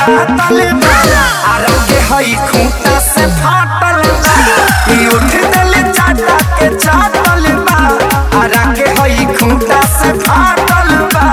दातल बा आरा के हई खूंटा से फाटल बा ई उठ दिल चाटा के चाटल बा आरा के हई खूंटा से फाटल बा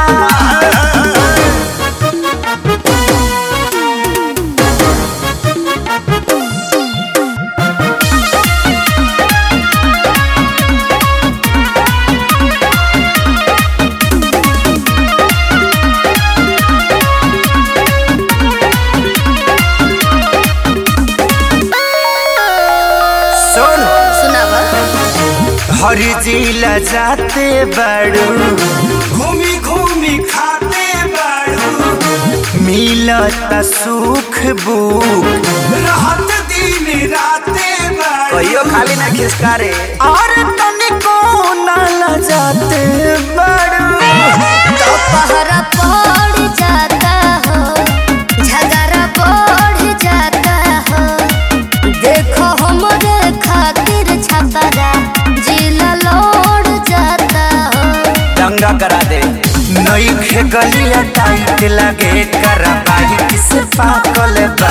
सुन सुनावा हर जिला जाते बड़ू घूमी घूमी खाते बड़ू मिलत सुख बुक रहत दिन राते बड़ू कहियो खाली ना खिसकारे और तनिको ना लजाते बड़ू तो पहरा पड़ जाता हो झगड़ा बढ़ जाता हो देखो हमरे खातिर छपरा जिला लौट जाता हो दंगा करा दे नई खे गलिया टाइट लगे करा बाइक से पाकल बा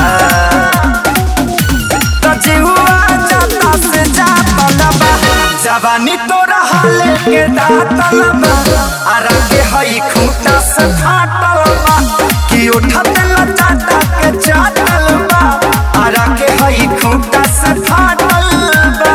तो जीवा जाता से जातल बा जवानी तोरा हाले के दातल बा आरा के हई खूंटा से फाटल बा कि उठत लचाटा के चाटल बा आरा के हई खूंटा से फाटल बा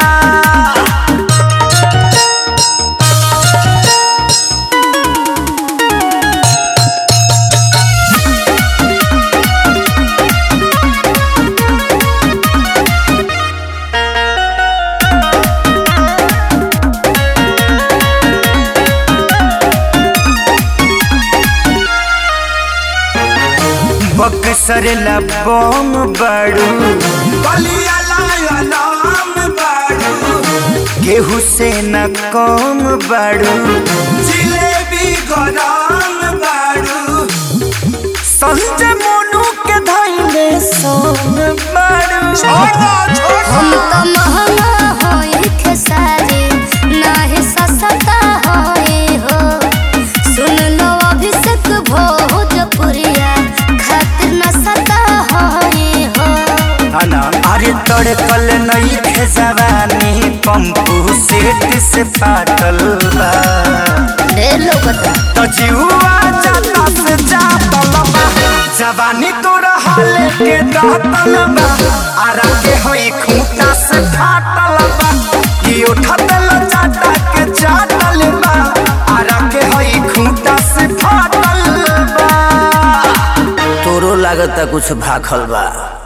बक्सर लबोम बड़ू बलिया लाम बड़ू गेहूं से न कम बड़ू जिलेबी गरम बड़ू संजय मोनू के धैले सोन बड़ू हम तो महंगा होए खेसारी नाही सस्ता होए हो सुन लो अभिषेक भोजपुरिया खातिर न सता होए हो अना अरे तड़कल नहीं खे जवानी पंपू सेट से पाटल बा ढेर लोग तो जीवा जाता से जातल बा जवानी तोरा हाले के दातल बा आरा के होई खूंटा से फाटल बा कि उठत लचाटा के चाटल बा आरा के होई खूंटा से फाटल बा तोरो लागता कुछ भाखल बा